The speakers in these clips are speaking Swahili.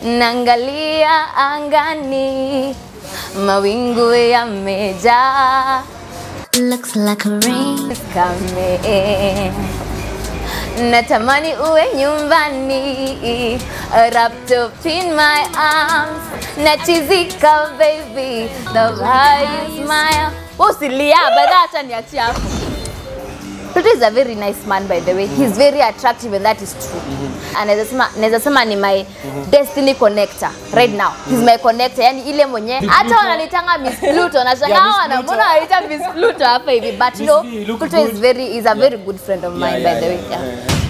naangalia angani mawingu yamejaa Looks like a rain. kame natamani uwe nyumbani wrapped up in my arms nachizika baby the way you smile usilia badha hata niachia hapo Pluto is a very nice man by the way. He's very attractive and that is true. Anaweza sema naweza sema ni my destiny connector right now. He's my connector. Yani ile mwenye hata wanalitanga Miss Pluto na Yeah, shangaa Miss wana Pluto. mbona wanaita Miss Pluto hapa hivi but Miss no V, you look Pluto good. is very is a very good friend of mine by the way. Yeah.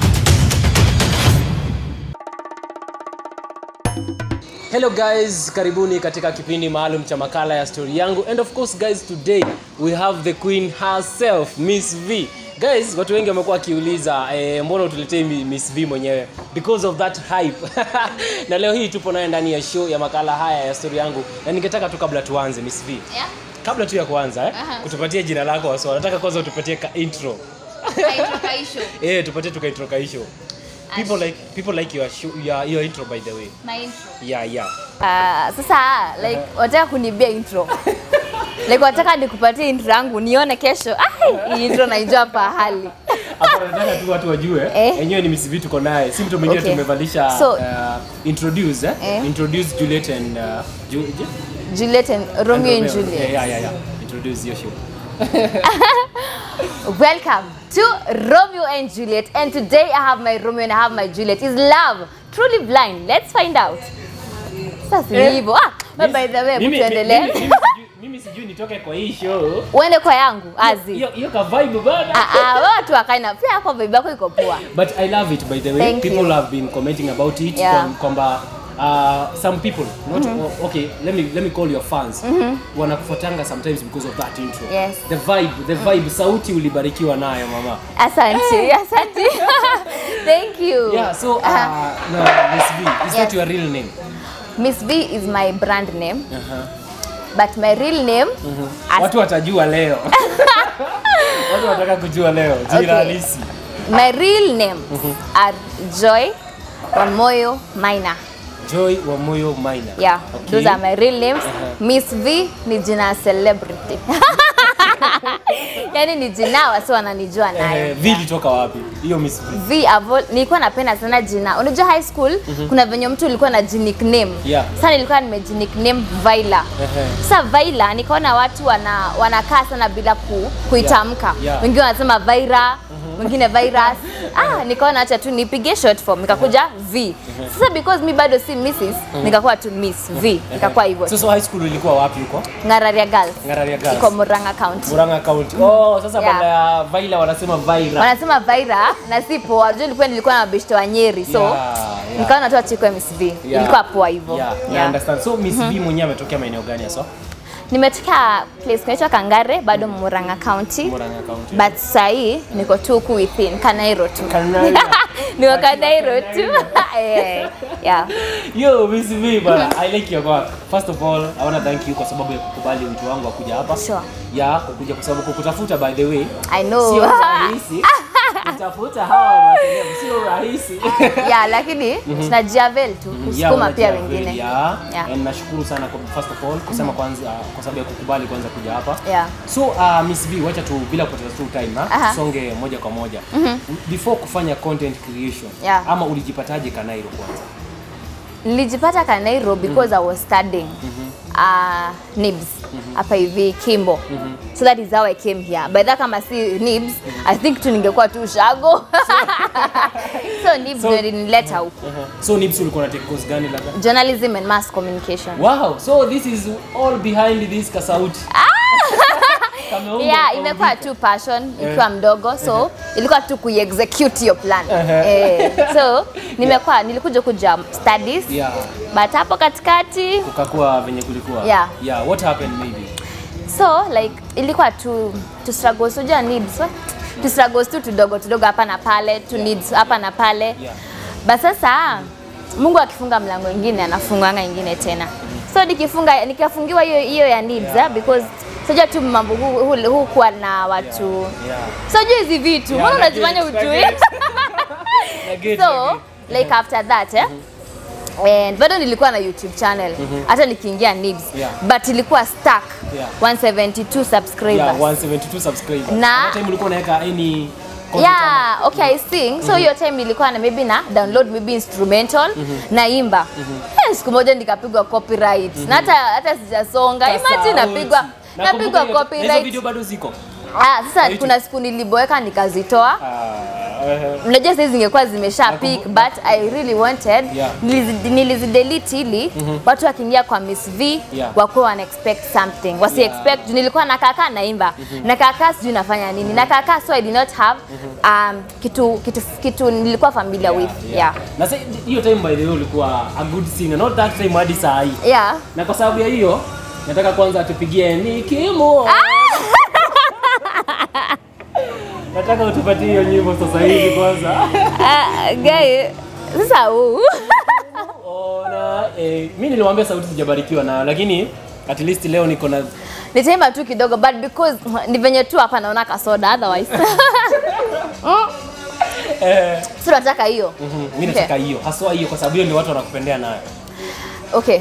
Hello guys, karibuni katika kipindi maalum cha makala ya story yangu and of course guys today we have the queen herself Miss V. Guys, watu wengi wamekuwa wakiuliza eh, mbona utuletee Mi- Miss V mwenyewe because of that hype. na leo hii tupo naye ndani ya show ya makala haya ya story yangu na ningetaka tu kabla tuanze Miss V. Yeah. Kabla tu ya kuanza eh, kutupatia jina lako wasio. Nataka kwanza utupatie ka intro. Eh, tupatie tuka intro ka show. People like people like your show, your, your intro by the way. Yeah, yeah. Uh, sasa like wataka kunibia intro like wataka nikupatie intro yangu nione kesho Ai, hii intro naijua pahali Hapa nataka tu watu wajue Eh. enyewe ni Miss V tuko naye, si mtu mwingine Okay. tumevalisha So- uh, introduce eh? Eh. introduce Juliet and uh, Ju Ju- Juliet and Romeo and Romeo. Juliet Yeah, yeah, yeah, yeah. Introduce your show. Welcome to Romeo and Juliet. And today I have my Romeo and I have my Juliet. Is love truly blind? Let's find out. Sasa Eh. hivyo. Ah, but by the way, Mimi- tuendelee. mimi- mimi sijui- Mimi sijui nitoke kwa hii show. Uende kwa yangu azi. Hiyo hiyo ka vibe bana. Ah, ah, wewe watu wakaina pia kwa vibe yako iko poa. But I love it by the way. Thank people you. have been commenting about it Yeah. kwam- kwamba uh, some people not oh, okay let me let me call your fans wanakufuatanga sometimes because of that intro Yes. the vibe the vibe sauti ulibarikiwa nayo mama Asante, asante. Thank you. Yeah, so uh, Ah, no, Miss V, is that Yes. your real name? Miss V is my brand name, Uh-huh. but my real name as- Watu watajua leo. Watu wataka kujua leo jina Okay. halisi. my real names are Joy Wamoyo Maina. Joy wa Moyo Maina. Yeah, Okay. those are my real names. Uh-huh. Miss V ni jina ya celebrity. yani ni jina wasi wananijua nayo. Eh, V ilitoka wapi? Hiyo Miss V. V avo, nilikuwa napenda sana jina. Unajua high school kuna venye mtu ulikuwa na nickname. Yeah. Sasa nilikuwa nimejinikname Vaila. Ehe. Sasa Vaila nikaona watu wana wanakaa sana bila ku, kuitamka. Yeah. Yeah. Wengine wanasema Vaira, wengine virus. Ah, nikaona acha tu nipige short form nikakuja V. Sasa because mi bado si Mrs, nikakuwa tu Miss V. Nikakuwa hivyo. So, so high school ulikuwa wapi huko? Ngararia Girls. Ngararia Girls. Iko Murang'a County. Murang'a County. Oh, sasa Yeah. badala ya Vaila wanasema Vaira. Wanasema Vaira na si poa. Unajua nilikuwa nilikuwa na mabeshte wa Nyeri. So Yeah, yeah. nikaona tu achukue Miss V. Yeah. Ilikuwa poa hivyo. Yeah, I Yeah. understand. So Miss V mwenyewe ametokea maeneo gani hasa? Nimetoka place kunaitwa Kangare bado Murang'a County. Murang'a County. But sahii niko tu huku within Kanairo tu. Kanairo. niko Kanairo tu. Eh, yeah. Yo, Miss V bana, I like your work. First of all, I want to thank you kwa sababu ya kukubali wito wangu wa kuja hapa. Sure. Ya, kukuja kwa sababu kukutafuta by the way. I know. Sio rahisi. Kutafuta hawa maseleb sio rahisi. yeah, lakini tunajiavel tu Yeah, kusukuma pia unajua wengine. kweli, Yeah. Yeah. And nashukuru sana kwa first of all kusema kwanza kwa sababu ya kukubali kwanza kuja hapa. Yeah. So uh, Miss V, wacha tu bila kupoteza tu time ha? Aha. Songe moja kwa moja. Before kufanya content creation Yeah. ama ulijipataje Kanairo kwanza? Nilijipata Kanairo because I was studying uh, NIBS hapa hivi Kimbo. So that is how I came here. By that kama si NIBS, I think tu ningekuwa tu shago. so NIBS So- ndio ilinileta huku. So Nibs ulikuwa unatake course gani labda? Journalism and mass communication. Wow, so this is all behind this kasauti. Kameumbwa yeah kwa imekuwa umbika. tu passion ikiwa mdogo so ilikuwa tu kuexecute hiyo plan Ehe. eh, so nimekuwa nilikuja kuja studies Yeah. but hapo katikati Kukakuwa venye kulikuwa. Yeah. Yeah, what happened maybe? so like ilikuwa tu tu struggles unajua needs what? tu struggles tu tudogo tudogo hapa na pale tu needs hapa na pale Yeah. but sasa Mungu akifunga mlango ingine anafunganga ingine tena so nikifunga nikafungiwa hiyo hiyo ya needs Yeah. yeah. because sijua tu mambo huu hu, hu kuwa na watu Yeah. sijua hizi vitu Yeah, mbona na unajifanya get, na ujui get. Na get, na so get. like after that eh, and bado nilikuwa na youtube channel hata nikiingia nibs Yeah. but ilikuwa stuck Yeah. 172 subscribers Yeah, 172 subscribers. Na- That time ulikuwa unaweka any content ama- yeah okay i sing so hiyo time nilikuwa na maybe na download maybe instrumental naimba Eh, siku moja nikapigwa copyright na hata hata sijasonga Sasa, imagine oh, napigwa nakumbuka napigwa hiyo- na hizo copyright video bado ziko ah sasa YouTube. kuna siku niliboeka nikazitoa Ah, ehe. unajua sasa zingekuwa zimesha pick Nakumbu- but i really wanted Yeah. nilizi- nilizidelete ili watu wakiingia kwa miss v Yeah. wakuwa wana expect something wasi Yeah. expect juu nilikuwa nakakaa naimba nakakaa sijui nafanya nini nakakaa so i did not have um, kitu, kitu, kitu nilikuwa familiar with yeah. na sa- hiyo time by the way ulikuwa a good singer not that time hadi saa hii Yeah. na kwa sababu ya hiyo nataka kwanza tupigie nikimu nataka utupatie hiyo nyimbo sasa hivi kwanza Ah, guy sasa huu ona eh, mi nilimwambia sauti sijabarikiwa nayo lakini at least leo niko na nitaimba tu kidogo but because ni venye tu hapa naona kasoda otherwise Mm. eh, si nataka hiyo mhm, mi nataka hiyo haswa hiyo kwa sababu hiyo ndio watu wanakupendea nayo okay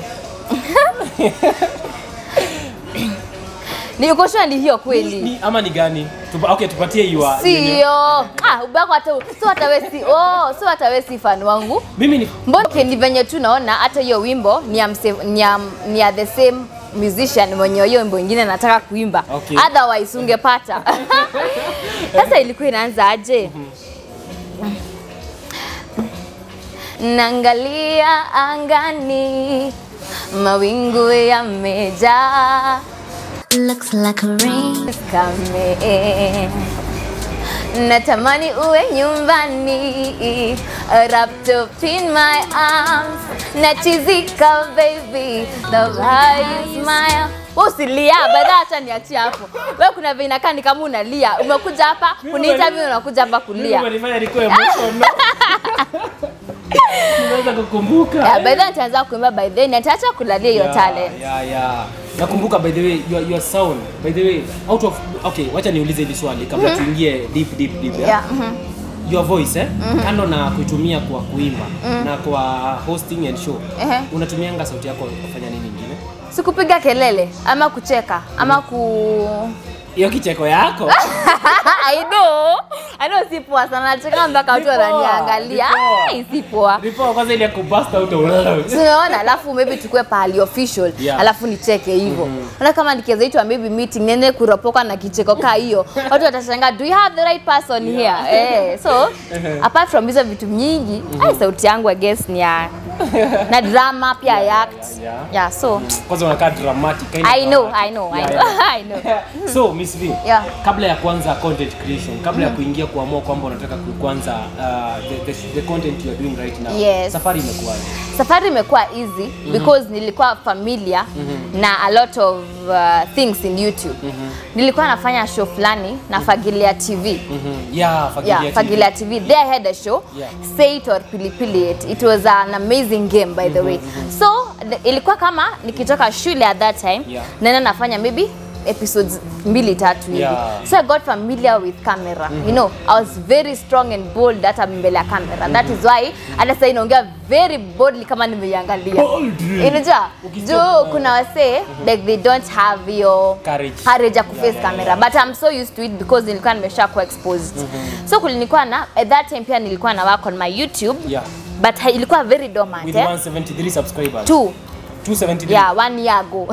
nikoshua ni hiyo kweli ni, ama ni gani Tupa, okay tupatie hiyo sio ah, ubako hata so hata we si oh, so hata we si fan wangu mimi ni mbona okay, ni venye tu naona hata hiyo wimbo ni ya, mse, ni ya, ni ya the same musician mwenye hiyo wimbo ingine nataka kuimba Okay. otherwise ungepata sasa ilikuwa inaanza aje Naangalia angani, mawingu yamejaa Looks like a rain. kame. Natamani uwe nyumbani, wrapped up in my arms. Nachizika baby, the way you smile. Wewe usilia, baada hata niachie hapo. Wewe kuna vile inakaa ni kama unalia. Umekuja hapa kuniita mimi unakuja hapa mimi kulia. umenifanya nikuwe emotional Nimeweza kukumbuka Yeah, by then nitaanza kuimba by then nitaacha kulalia hiyo Yeah, talent. yeah, yeah. nakumbuka by the way your, your sound by the way out of okay wacha niulize hili swali kabla tuingie deep deep deep yeah? Yeah. mhm. your voice eh kando na kuitumia kwa kuimba na kwa hosting and show Ehe. unatumianga sauti yako kufanya nini ingine Sikupiga kelele ama kucheka ama ku hiyo kicheko yako I know. I know si poa sana. Nacheka mpaka watu Ni poa, wananiangalia. ni poa. Ai, si poa. before kwanza ile ya kubust out of Tunaona alafu maybe tukue pahali official Yeah. alafu nicheke hivyo. Unaona kama nikiweza itwa maybe meeting nene kuropoka na kicheko kaa hiyo. Watu watashangaa do you have the right person here? Eh, so apart from hizo vitu nyingi, ai sauti yangu I guess ni ya na drama pia ya act. yeah. Yeah, so kwanza unakaa dramatic kind of I know, dramatic. I know, I Yeah, know. yeah. I know. so Miss V Yeah. kabla ya kuanza content creation kabla ya kuingia kuamua kwamba unataka ku- kuanza uh, the, the, the content you are doing right now Yes. safari imekuwaje safari imekuwa easy because nilikuwa familiar na a lot of uh, things in YouTube. Nilikuwa nafanya show fulani na Fagilia TV. Mhm. yeah Fagilia Yeah, TV. Fagilia TV. There I had a show, Yeah. Say It or Pilipili It. It was an amazing game by the way. So the, ilikuwa kama nikitoka shule at that time, Yeah. naenda nafanya maybe episodes mbili tatu hivi. Yeah. So I got familiar with camera. You know, I was very strong and bold hata mbele ya camera. That is why hata sasa inaongea very boldly kama nimeiangalia. Boldly. Unajua? Ukisema- Juu kuna wasee like they don't have your Courage. courage ya kuface Yeah, yeah, camera but I'm so used to it because nilikuwa nimesha kuwa exposed. So kulikuwa na at that time pia nilikuwa na work on my YouTube yeah but ha- ilikuwa very dormant with eh? 173 subscribers Two. 273 Yeah, one year ago.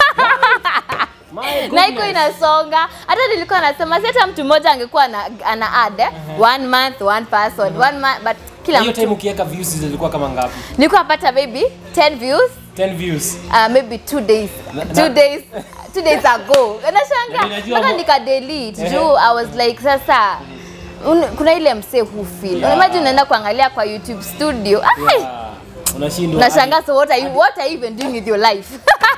My na iko goodness. inasonga hata nilikuwa nasema si hata mtu mmoja angekuwa ana, ana add eh? one month one person one month but kila hiyo time mtu ukiweka views zilikuwa kama ngapi nilikuwa napata maybe 10 views 10 views uh, maybe two days Na- two na- days two days ago Na nashanga ninajua mpaka mo- nika delete Ehe. juu i was like sasa un, kuna ile msee who feel Yeah. imagine unaenda kuangalia kwa youtube studio Ai, yeah. unashindwa unashangaa so what are you what are you even doing with your life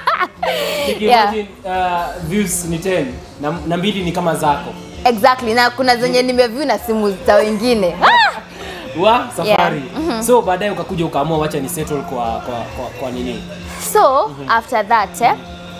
yeah. Nikimagine, uh, views ni 10 na, na mbili ni kama zako exactly na kuna zenye nimeview na simu za wengine ah! wa safari Yeah. so baadaye ukakuja ukaamua wacha ni settle kwa kwa, kwa, kwa nini so after that eh,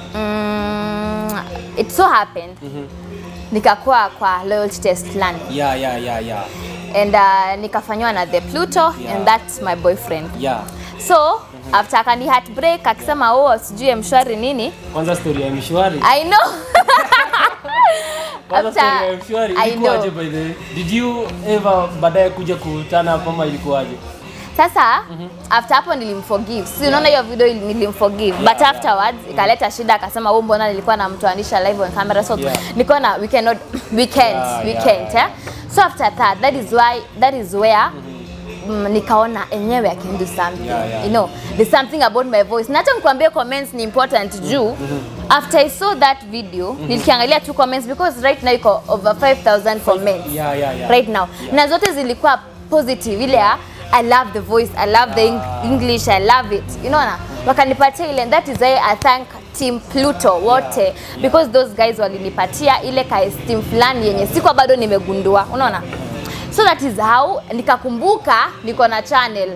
mm, it so happened nikakuwa kwa loyalty test fulani yeah yeah yeah yeah and uh, nikafanywa na the pluto Yeah. and that's my boyfriend yeah so after akani heartbreak akisema oh sijui mshwari nini kwanza story ya mshwari i know kwanza After- story ya mshwari I ilikuwaje know. by the way did you ever baadaye kuja kutana hapa ama ilikuwaje sasa after hapo nilimforgive si unaona hiyo video ili- nilimforgive but yeah. afterwards ikaleta shida akasema oh mbona nilikuwa namtoanisha live on camera so Yeah. nilikuwa na we cannot we can't Yeah, we yeah, can't yeah. eh? so after that that is why that is where Mm, nikaona enyewe I can do something Yeah, yeah. you know there's something about my voice na hata nikwambie comments ni important juu after I saw that video nilikiangalia tu comments because right now iko over 5000 comments yeah yeah yeah right now Yeah. na zote zilikuwa positive ile ya I love the voice I love the Eng English I love it you know na wakanipatia ile and that is why I thank team Pluto wote because those guys walinipatia ile ka esteem fulani yenye sikuwa bado nimegundua unaona so that is how nikakumbuka niko na channel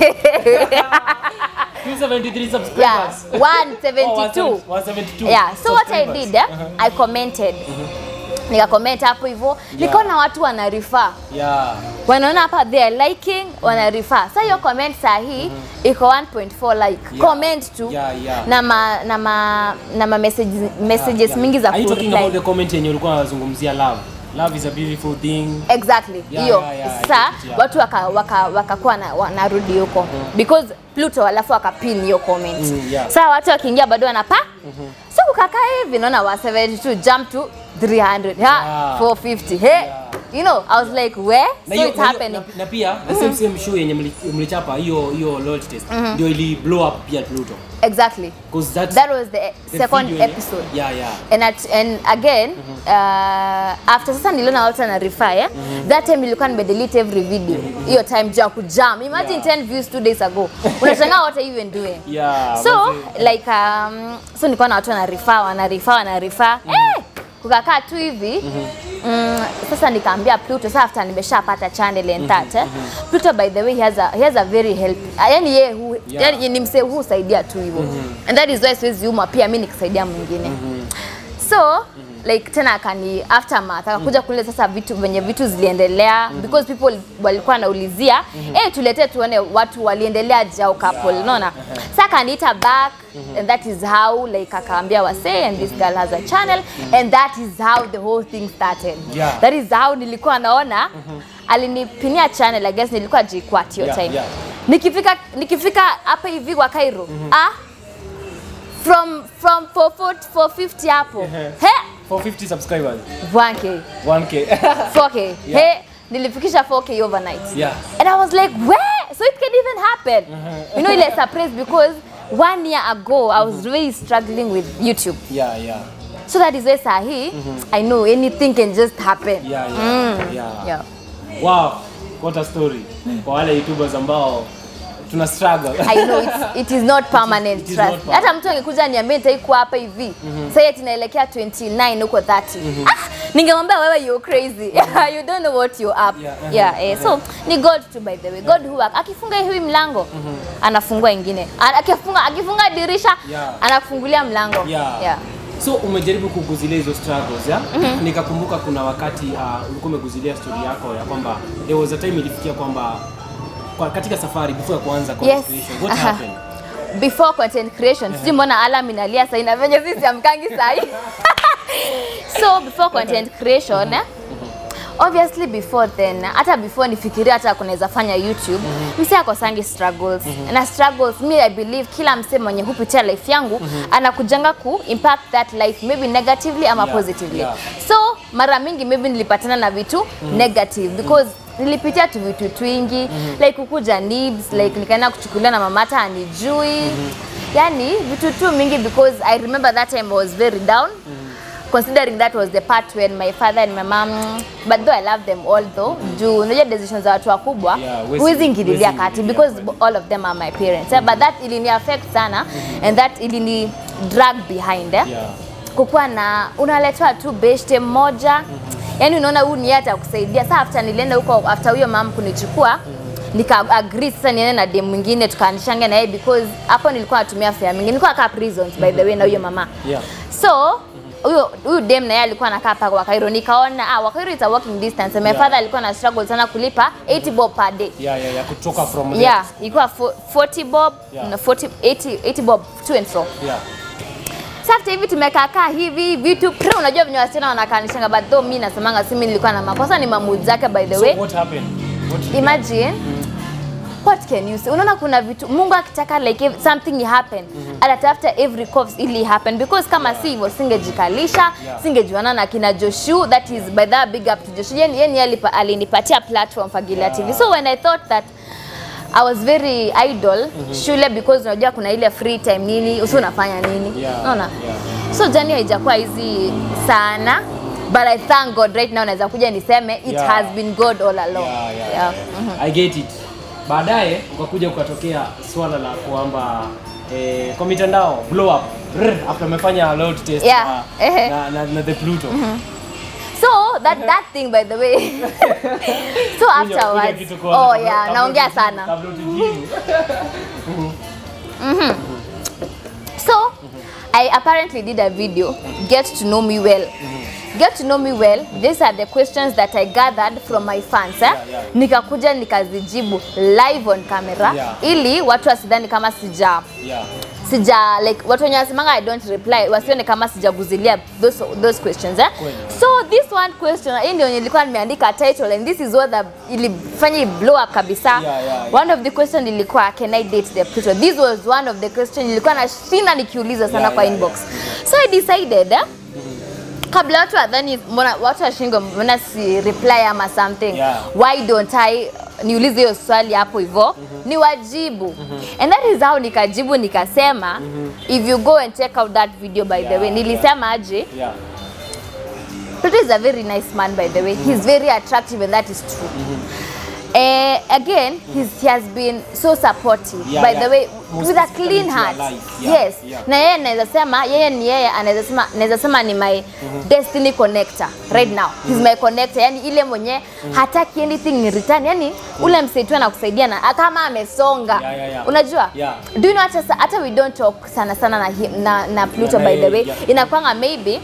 273 yeah subscribers 172 Oh, 172 yeah so what I subscribers. did eh, I commented nikacomment hapo hivyo nikaona watu wana refer yeah wanaona hapa they are liking wana refer sasa hiyo comment saa hii iko 1.4 like Yeah. comment tu Yeah, yeah. na ma, na ma, na ma messages, messages Yeah. mingi za Are you talking kureply. about the comment yenye ulikuwa unazungumzia love love is a beautiful thing exactly Yeah, hiyo yeah, yeah, I sasa get it, yeah. watu wakakuwa waka, wakakuwa na, wanarudi huko because Pluto alafu wakapin hiyo comment Mm, yeah. sasa watu wakiingia bado wanapa so kukakaa hivi naona wa 72 jump to 300 ha Yeah. 450 hey you know I was like where na so hiyo- it's na hiyo- happening na, na pia the same same show yenye mli- mlichapa hiyo hiyo loyalty test ndio ili blow up pia Pluto exactly because that's that was the, the second video yenye- episode yeah yeah and at, and again uh, after sasa niliona watu ana refer eh? that time nilikuwa nimedelete every video hiyo time juu ya kujam imagine Yeah. 10 views two days ago unashangaa what are you even doing yeah so manze. like um, so nilikuwa na watu wana refer wana refer wana refer eh kukakaa tu hivi mm, sasa nikaambia Pluto sasa after nimeshapata channel and that eh? Pluto by the way he has a, he has a very help yani yeye hu, Yeah. yani ni msee husaidia tu hivyo and that is why siwezi uma pia mimi nikisaidia mwingine so like tena akani aftermath akakuja kule sasa vitu venye vitu ziliendelea because people walikuwa wanaulizia eh tuletee tuone watu waliendelea jao couple unaona sasa akaniita back and that is how like akaambia wase and this girl has a channel and that is how the whole thing started Yeah. that is how nilikuwa naona alinipinia channel I guess nilikuwa jikwat hiyo Yeah, time yeah. nikifika nikifika hapa hivi kwa Cairo ah from from 440 450 hapo he 450 subscribers 1k 1k 4k Yeah. he nilifikisha 4k overnight yeah and I was like where so it can even happen you know ile surprise because one year ago I was really struggling with YouTube yeah yeah so that is why sahi I know anything can just happen yeah yeah yeah yeah wow what a story kwa wale youtubers ambao tuna struggle I know it's, it is not permanent it is trust. not permanent. Hata mtu angekuja niambie nitaikuwa hapa hivi sasa yeye tunaelekea 29 huko 30 ah, ningemwambia wewe you crazy you don't know what you up Yeah, uh-huh, yeah eh, so ni God tu by the way God who work akifunga hii mlango anafungua ingine A- akifunga akifunga dirisha Yeah. anakufungulia mlango yeah. yeah. so umejaribu kuguzilia hizo struggles ya nikakumbuka kuna wakati uh, ulikuwa umeguzilia story yako ya kwamba there was a time ilifikia kwamba kwa, katika safari before ya kuanza content Yes. creation what Aha. happened before content creation sijui mbona alarm inalia saa ina venye sisi amkangi sahi so before content creation eh, obviously before then hata before nifikiria hata kunaweza fanya youtube mse akosangi struggles na struggles mi i believe kila mse mwenye hupitia life yangu anakujanga ku impact that life maybe negatively ama Yeah, positively yeah. so mara mingi maybe nilipatana na vitu negative because nilipitia tu vitu twingi like kukuja nibs like nikaenda kuchukuliwa na mama hata anijui yani vitu tu mingi because i remember that time i was very down considering that was the part when my father and my mom but though i love them all though juu unajua decisions za watu wakubwa Yeah, huwezi- huwezi ingililia huwezi kati ingililia because kweli. all of them are my parents eh, but that ilini affect sana and that ilini drag behind eh yeah kukuwa na unaletwa tu beshte mmoja yani unaona huyu ni yeye atakusaidia sasa after nilienda huko after huyo mama kunichukua nika agree sasa niende na dem mwingine tukaanishange na yeye because hapo nilikuwa natumia fare mingi nilikuwa kaa prisons by the way na huyo mama yeah so huyo huyu dem na yeye alikuwa anakaa paka Wakairo, nikaona ah, Wakairo is a walking distance. My Yeah. father alikuwa na struggle sana kulipa 80 bob per day. yeah, yeah, yeah, kutoka from there. Yeah, ilikuwa fo- 40 bob Yeah. na 40 80 80 bob to and fro. Yeah. Sasa after hivi tumekaakaa hivi vitu pre, unajua venye wasichana wanakanishanga, but though mimi nasemanga si mimi nilikuwa na makosa, ni mamud zake by the way. So what happened? What did Imagine what can you say? Unaona kuna vitu Mungu akitaka like if something happen atatafuta every cause ili happen because kama si hivyo singejikalisha Yeah. singejuana na kina Joshu that is by that big up to Joshu yeye yeye alipa alinipatia platform Fagilia Yeah. TV so when I thought that I was very idle shule because unajua kuna ile free time nini usi unafanya nini Yeah, unaona yeah. so jani haijakuwa hizi sana but I thank God right now naweza kuja niseme it Yeah. has been God all along Yeah, yeah, Yeah. yeah. I get it. Baadaye ukakuja ukatokea swala la kwamba eh, kwa mitandao blow up Rrr, after amefanya load test Yeah. na, Ehe. na, na, na the Pluto. So that that thing by the way. so Kunya- kunya afterwards. kitu kwanza Oh kabla- yeah, kabla naongea tujibu- sana. Kabla tujibu. So I apparently did a video, Get to Know Me Well. Get to know me well. These are the questions that I gathered from my fans. Eh? Yeah, yeah. Nikakuja nikazijibu live on camera Yeah. ili watu wasidhani kama sija Yeah. sija like watu wenye wasemanga I don't reply wasione kama sijaguzilia those, those questions eh? Kweli. so this one question hii ndio nilikuwa nimeandika title and this is what the, ilifanya i blow up kabisa Yeah, yeah, yeah. one of the question ilikuwa can I date the Pluto this was one of the question nilikuwa nashinda nikiuliza sana Yeah, kwa yeah, inbox so I decided eh? kabla watu wadhani mbona watu washingo mbona si reply ama something Yeah. why don't I niulize hiyo swali hapo hivyo ni wajibu and that is how nikajibu nikasema if you go and check out that video by the Yeah, way nilisema aje Yeah. Pluto is a very nice man by the way he's very attractive and that is true Eh, again he's, he has been so supportive Yeah, by yeah. the way Most with a specifically clean to your heart life. Yeah, yes yeah. na yeye naweza sema yeye ni yeye anaweza sema naweza sema ni my destiny connector right now he's my connector yani ile mwenye hataki anything in return yani ule msaitu anakusaidia na kama amesonga Yeah, yeah, yeah. unajua Yeah. do you know hata sa- hata we don't talk sana sana na him, na, na Pluto Yeah, by the yeah, way yeah. inakwanga maybe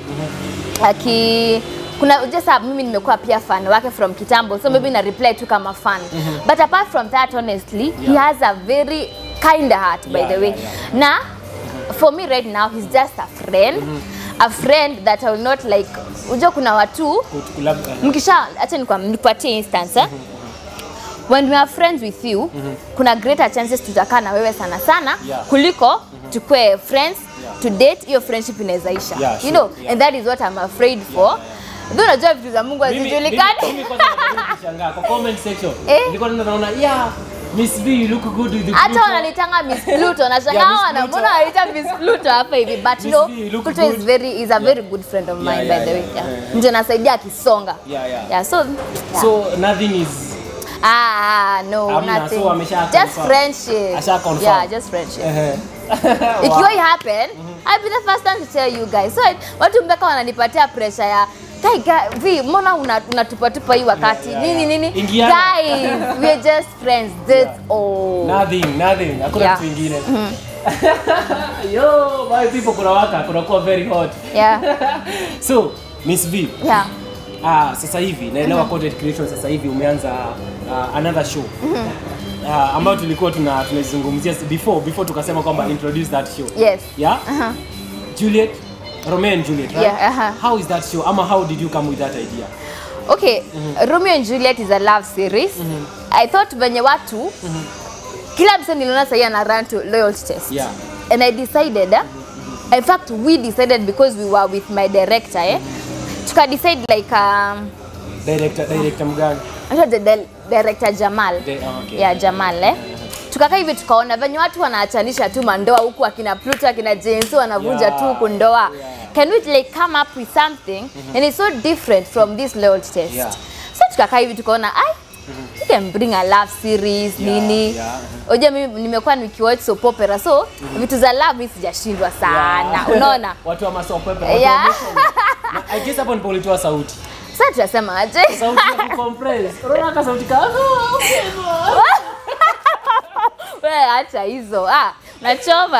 aki kuna just sababu mimi nimekuwa pia fan wake from kitambo so maybe na reply tu kama fan but apart from that honestly he Yeah. has a very kind heart by Yeah, the way yeah, yeah. na for me right now he's just a friend a friend that I will not like unajua kuna watu Kut- kulab- uh, mkisha acha nikwa- nipatie instance eh? when we are friends with you kuna greater chances tutakaa na wewe sana sana Yeah. kuliko tukue friends Yeah. to date hiyo friendship inawezaisha Yeah, you sure. know Yeah. and that is what I'm afraid for Though unajua vitu za Mungu Mimi- mimi- hazijulikani mimi kwanza najaribu kushangaa kwa comment section. Eh? Nilikuwa naona yeah, Miss V you look good with the hata Pluto. wananitanga Miss Pluto nashangaa Yeah, Miss wana Pluto. mbona wanaita Miss Pluto hapa hivi but Miss no V, you look Pluto is good. very is a very good friend of Yeah, mine yeah, by the way yeah, yeah. yeah, yeah. mtu anasaidia akisonga Yeah, yeah. yeah so yeah. So nothing is ah no Hamna, nothing so amesha just confirm. friendship Asha confirm. yeah just friendship eh, ikiwa it happen I'll be the first one to tell you guys so watu mpaka wananipatia pressure ya Guy, guy, vi mbona una- unatupatupa hii wakati Yeah, yeah, nini yeah. nini Ingiana. guys we're just friends that's Yeah. all nothing nothing hakuna Yeah. kitu ingine yo my people kuna waka kunakuwa very hot yeah so Miss V yeah ah, sasa hivi naelewa content creation sasa hivi umeanza uh, another show uh, ambayo tulikuwa tuna tunazungumzia before before tukasema kwamba introduce that show yes yeah uh-huh. Juliet Romeo and Juliet right Yeah, uh-huh. how is that show ama how did you come with that idea okay Romeo and Juliet is a love series I thought venye watu kila mse niliona sahii ana run to loyalty test Yeah. and I decided eh, in fact we decided because we were with my director eh, tuka decide like um, director director mgani anaitwa the di- director Jamal De- oh, okay. yeah Jamal eh tukakaa hivi tukaona venye watu wanaachanisha tu mandoa huku akina Pluto akina Jensu wanavunja Yeah. tu huku ndoa Yeah. can we like come up with something and it's so different from this loyalty test Yeah. so tukakaa hivi tukaona ai we can bring a love series Yeah, nini yeah. Oja mimi nimekuwa nikiwatch soap opera so vitu za love mimi sijashindwa sana Yeah. unaona watu wa masopo watu wa Yeah. mission. Na I guess hapo ndipo ulitoa sauti sasa tunasema aje sauti ya kucompress unaona ka sauti ka wewe acha hizo ah nachoma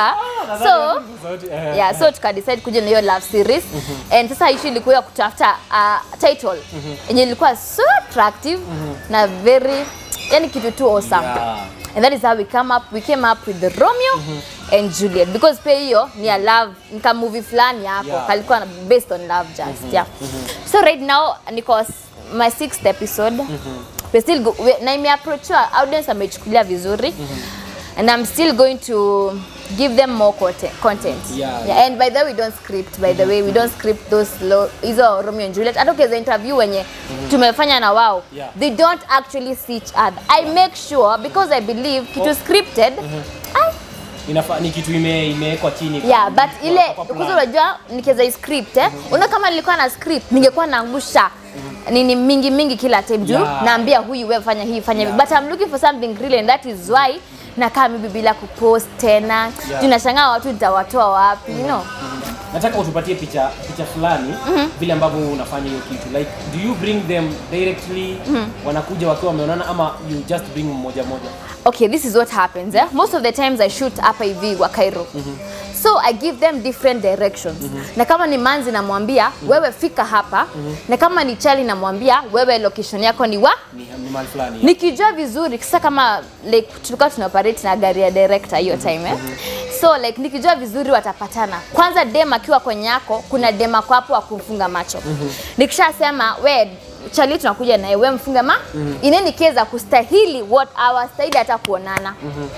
so Sauti, eh. yeah so tukadecide kuja na hiyo love series and sasa issue ilikuwa ya kutafuta uh, title yenye ilikuwa so attractive na very yani kitu tu awesome Yeah. and that is how we come up we came up with the Romeo and Juliet because pia hiyo ni a love nika movie fulani hapo Yeah. kalikuwa na- based on love just yeah so right now niko s- my sixth episode we still go, we, na imeapproachwa audience amechukulia vizuri and I'm still going to give them more content, content. Yeah. Yeah, and by the way we don't script by the way we don't script those low, hizo Romeo and Juliet hata ukiweza interview wenye tumefanya na wao Yeah. they don't actually see each other I make sure because I believe kitu scripted I, Inafaa ni kitu ime imewekwa chini. yeah but ile kwa plan. kuzo unajua nikiweza script eh una kama nilikuwa na script ningekuwa naangusha nini mingi mingi kila time juu Yeah. naambia huyu wewe fanya hii fanya hivi Yeah. but I'm looking for something real and that is why nakaa mimi bila kupost tena Yeah. juu nashangaa watu nitawatoa wapi you know nataka utupatie picha picha fulani vile ambavyo unafanya hiyo kitu like do you bring them directly wanakuja wakiwa wameonana ama you just bring mmoja moja okay this is what happens eh? most of the times i shoot hapa hivi wa Cairo so i give them different directions na kama ni manzi namwambia wewe fika hapa na kama ni chali namwambia wewe location yako ni wa ni, ni mahali fulani nikijua vizuri sasa kama like tulikuwa tuna operate na gari ya director hiyo time eh? so like nikijua vizuri watapatana kwanza dem akiwa kwenye yako kuna dem ako hapo wa kumfunga macho nikishasema we chali tunakuja naye we mfunge ma in any case akustahili what awastahili hata kuonana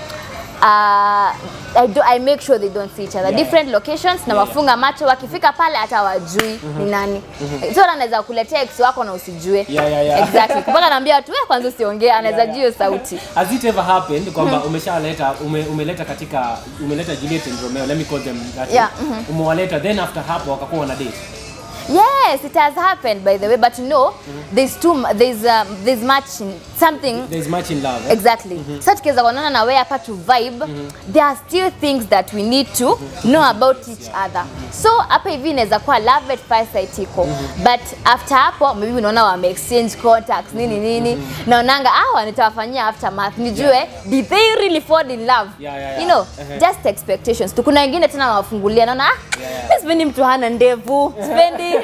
Uh, I, do, I make sure they don't see each other Yeah. different locations na wafunga macho wakifika pale hata wajui ni nani so anaweza kuletea ex wako na usijue Yeah, yeah, yeah. exactly mpaka naambia watu "Wewe kwanza usiongee anaweza Yeah, jua yeah. hiyo sauti Has it ever happened kwamba umeshaleta ume, umeleta katika umeleta Juliet and Romeo let me call them that way. Yeah, umewaleta then after hapo wakakuwa wana date Yes, it has happened by the way, but you know, there's too mu- there's um, there's much in something there is much in love eh? exactly. Sasa tukiweza kuonana na wewe hapa to vibe, there are still things that we need to know about each other. So hapa hivi inaweza kuwa love at first sight iko, but after hapo maybe unaona wame exchange contacts nini nini, naonanga ah, nitawafanyia aftermath nijue did they really fall in love? Yeah, yeah, yeah. You know, Uh-huh. just expectations. Tu kuna wengine tena nawafungulia naona ah, Yeah, yeah. mimi sipendi mtu hana ndevu, sipendi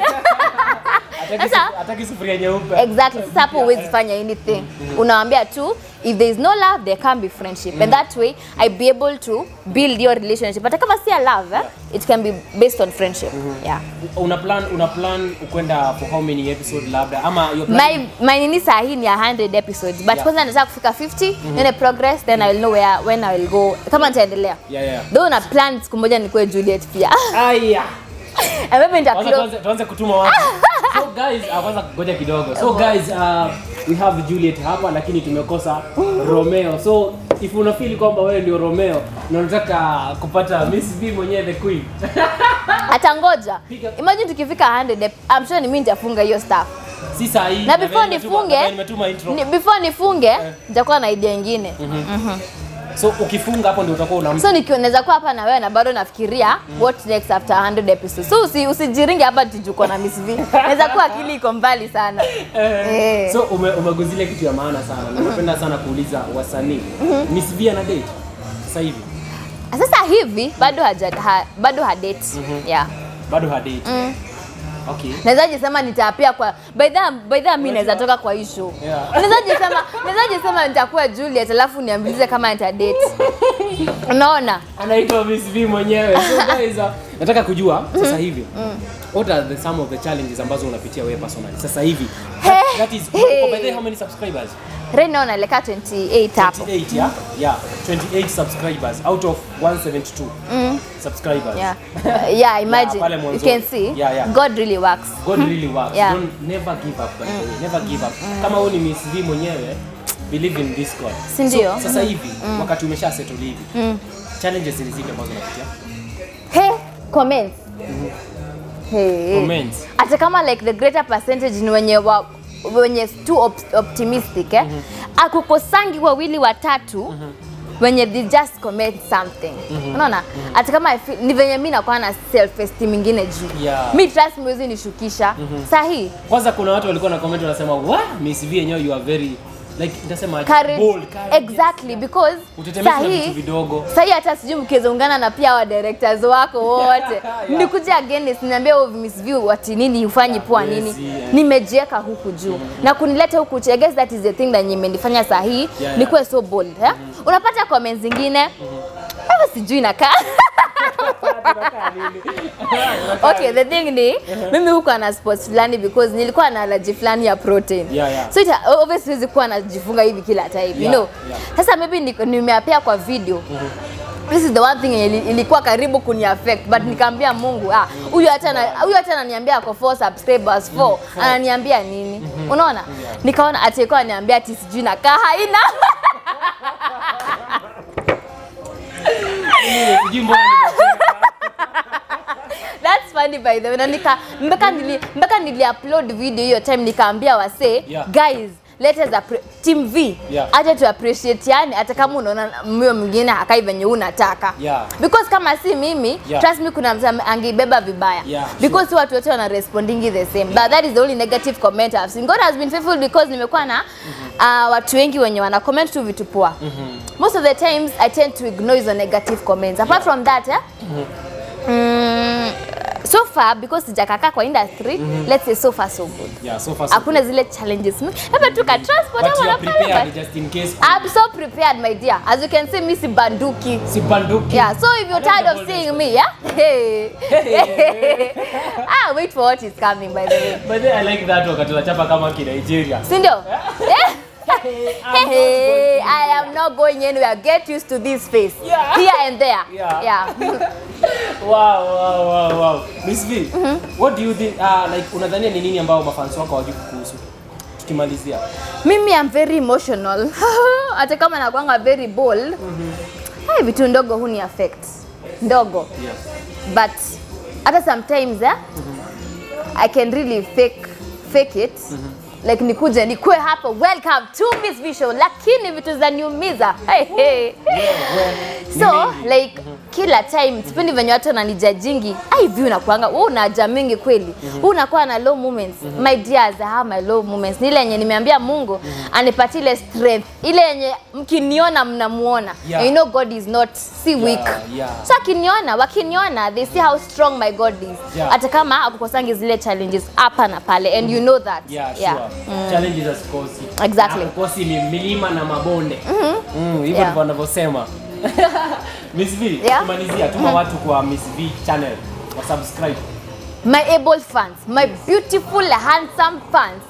Hataki Sasa- sufu- hataki sufuria nyeupe exactly sasa hapo huwezi fanya anything unawambia tu if there is no love there can be friendship and that way i be able to build your relationship hata kama si a love eh, it can be based on friendship yeah una plan una plan kwenda for how many episode labda ama your plan my my nini saa hii ni 100 episodes but Yeah. kwanza nataka kufika 50 then progress then i will know where when i will go kama nitaendelea yeah yeah though na plan siku moja nikuwe Juliet pia aya and maybe nita Kwanza close- tuanze, tuanze kutuma watu. So guys, uh, kwanza ngoja kidogo. So guys, uh, we have Juliet hapa lakini tumekosa Romeo. So if una feel kwamba wewe ndio Romeo na unataka kupata Miss B mwenyewe the queen. atangoja Piga- imagine tukifika 100 ep- I'm sure ni mimi nitafunga hiyo stuff Si saa hii. na before vile nimetuma- nifunge na vile nimetuma intro. ni, before nifunge nitakuwa na idea ingine So ukifunga hapo ndio utakuwa una so nikiwa naweza kuwa hapa na wewe na bado nafikiria what next after 100 episodes so usi, usijiringe hapa tujuko na Miss V naweza kuwa akili iko mbali sana eh. So ume, umeguzilia kitu ya maana sana. Na napenda sana kuuliza wasanii. Miss B ana date sasa hivi. sasa hivi bado haja ha, bado hadate yeah Bado ha date. Okay. naweza jisema nitapia kwa by the by the mimi naweza toka kwa issue Yeah. naweza jisema naweza jisema nitakuwa Juliet alafu niambilize kama nita date unaona anaitwa Miss V mwenyewe. So guys, uh, nataka kujua sasa hivi what are the some of the challenges ambazo unapitia wewe personally sasa hivi? That, that is Hey. by the way, how many subscribers? right now naelekea 28 hapo 28 yeah? Yeah, 28 subscribers out of 172 subscribers. yeah yeah imagine pale you mwanzoni. can see Yeah, yeah. God really works God really works. Yeah. Don't never give up by the way. Never give up. Kama wewe ni Miss V mwenyewe believe in this God. Si ndio? So, sasa hivi wakati umesha settle hivi. Challenges ni zipi ambazo unapitia? Hey, comments. Hey. Comments. Hata kama like the greater percentage ni wenye wa, wenye too op optimistic eh. Akukosangi wawili watatu wenye they just comment something. Unaona? Hata kama I feel, ni venye mimi nakuwa na self esteem ingine juu. Yeah. Mi trust me huwezi nishukisha. Sahi. Kwanza kuna watu walikuwa na comment wanasema, "Wa, Miss V yenyewe you are very like nitasema courage bold courage. exactly because Utetemeshwe na sahi- vitu vidogo. sahi hata sijui mkizoungana na pia wa directors wako wote Yeah. nikuja against niambia oh, Miss View ati nini ufanyi poa yes, nini yeah. nimejieka huku juu na kunileta huku chini. I guess that is the thing that imenifanya sahi yeah. nikuwe so bold eh? unapata comments zingine hata sijui nakaa okay the thing ni mimi huko na sports fulani because nilikuwa na allergy fulani ya protein Yeah, yeah. so ita, obviously siwezi kuwa najifunga hivi kila time you Yeah, know yeah. sasa maybe niko- nimeapea kwa video This is the one thing yenye ili- ilikuwa karibu kuni affect but nikaambia Mungu ah huyu hata na huyu hata ananiambia ako 4 subscribers 4 ananiambia nini unaona nikaona ati alikuwa ananiambia ati sijui nakaa haina Sijui mbona nimecheka. That's funny by the way. Na nika mpaka nili mpaka nili upload video hiyo time nikaambia wasee Yeah. guys let us appre- team V Yeah. acha tu appreciate yani hata kama unaona myo mwingine hakai venye unataka Yeah. because kama si mimi Yeah. trust me kuna mtu ame- angeibeba vibaya Yeah, because si watu wote wana responding the same but that is the only negative comment I've seen God has been faithful because nimekuwa na uh, watu wengi wenye wana comment tu vitu poa most of the times I tend to ignore hizo negative comments apart from that eh, mm, so far because sijakaka kwa industry let's say so far so good Yeah, so far so hakuna zile challenges mingi. labda tu ka transport But ama you are unafanya, prepared but just in case. I'm so prepared my dear as you can see mi si banduki Si banduki. Yeah, so if you're tired of seeing me, yeah? Hey. ah, wait for what is coming by the way. By the way, I like that wakati unachapa kama ki Nigeria. Si ndio? Yeah. Hey, I am not going anywhere. Get used to this face. Yeah. Here and there. Yeah. yeah. Wow, wow, wow, wow. Miss V, what do you think uh, like unadhania ni nini ambao mafans wako hawajui kuhusu? Tukimalizia. Mimi am very emotional. Hata kama nakwanga very bold. Hey, vitu ndogo huni affect. Ndogo. Yes. but hata sometimes eh, I can really fake fake it like nikuje nikue hapa welcome to Miss V Show lakini vitu zinaniumiza hey, hey. so like kila time sipendi venye watu wananijajingi ai vi unakuanga wewe unaja mingi kweli wewe unakuwa na low moments my dears I have my low moments ni ile yenye nimeambia Mungu anipatie ile strength ile yenye mkiniona mnamuona Yeah. And you know God is not si weak yeah. so akiniona wakiniona they see how strong my god is Yeah. hata kama akukosangi zile challenges hapa na pale and you know that Yeah, sure. Challenges hazikosi. Exactly. Hakukosi ni milima na mabonde. Mm, hivyo Yeah. ndivyo wanavyosema. Miss V, Yeah. kumalizia tuma watu kwa Miss V channel wa subscribe. my able fans my beautiful handsome fans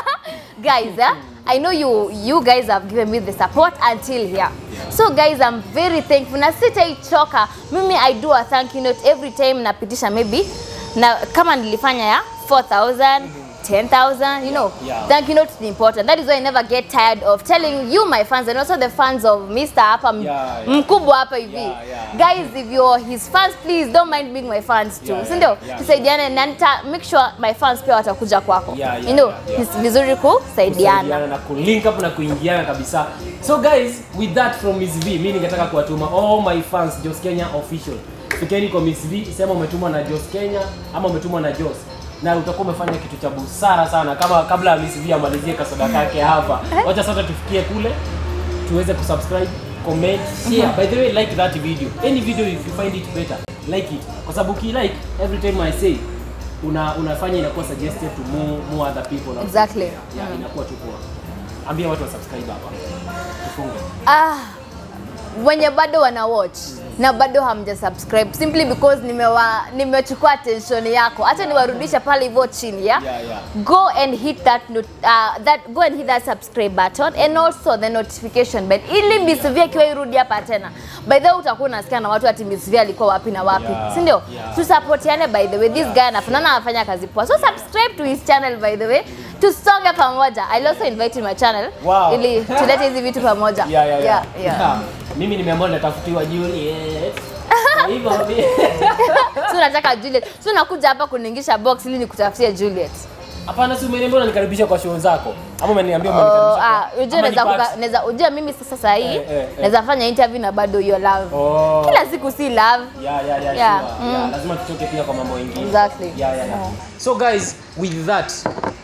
guys eh? i know you you guys have given me the support until here so guys i'm very thankful na sitaichoka mimi i do a thank you note every time napitisha maybe na kama nilifanya ya 4000 10,000, you know, Yeah. thank you note is important. That is why I never get tired of telling you, my fans, and also the fans of Mr. hapa m- Yeah, yeah. mkubwa hapa hivi. Yeah, yeah. Guys, if you're his fans, please don't mind being my fans too. Yeah, si ndio? yeah. Tusaidiane na nita make sure my fans pia watakuja kwako. Yeah, yeah, you know, yeah, yeah. ni vizuri kusaidiana. kusaidiana na kulink up na kuingiana kabisa so guys with that from Miss V mimi ningetaka kuwatuma all my fans Jos Kenya official fikeni kwa Miss V sema umetumwa na Jos Kenya ama umetumwa na Jos na utakuwa umefanya kitu cha busara sana kama kabla ya Miss V amalizie kasoda kake hapa wacha sasa tufikie kule tuweze kusubscribe comment share by the way like that video any video if you find it better like it kwa sababu ki like every time I say una unafanya inakuwa suggested to more, more other people Exactly. yeah, inakuwa tu poa. Ambia watu wa subscribe hapa. Tufunge. Ah, wenye bado wana watch na bado hamja subscribe simply because nimewa nimechukua attention yako acha niwarudishe pale hivyo chini ya Yeah, yeah. go and hit that not, uh, that go and hit that subscribe button and also the notification bell ili Miss V akiwa irudi hapa tena by the way utakuwa unasikia na watu ati Miss V alikuwa wapi na wapi Yeah, si ndio yeah. tusapotiane by the way this guy anafanana anafanya kazi poa so subscribe to his channel by the way tusonge pamoja I'll also invite in my channel Wow. ili tulete hizi vitu pamoja Yeah, yeah, yeah. yeah. Yeah. Mimi nimeamua natafutiwa Juliet. Kwa hivyo mi- so unataka Juliet so unakuja hapa kuningisha box ili nikutafutie Juliet Hapana, si umeniambia unanikaribisha kwa show zako ama umeniambia Oh, umenikaribisha ah, kwa- unajua ama naweza ni kuka- party? naweza unajua mimi sasa saa hii Eh, eh, eh. naweza fanya interview na bado hiyo love Oh. kila siku si love Yeah, yeah, yeah, Yeah, sure. mm. Yeah, lazima tutoke pia kwa mambo mengine. Exactly. Yeah, yeah, yeah. So guys, with that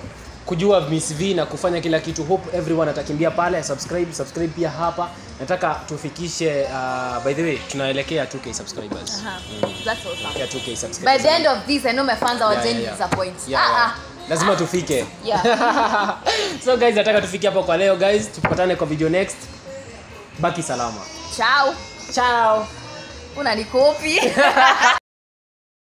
kujua Miss V na kufanya kila kitu hope everyone atakimbia pale subscribe subscribe pia hapa nataka tufikishe uh, by the way tunaelekea 2k subscribers Uh-huh. That's awesome. yeah, 2k By subscribers the end of this, I know my fans are Yeah, going yeah, to yeah. disappoint. Yeah, Ah, yeah. ah. lazima tufike Yeah. so guys nataka tufike hapo kwa leo guys tupatane kwa video next baki salama Ciao. ciao Unanikopi.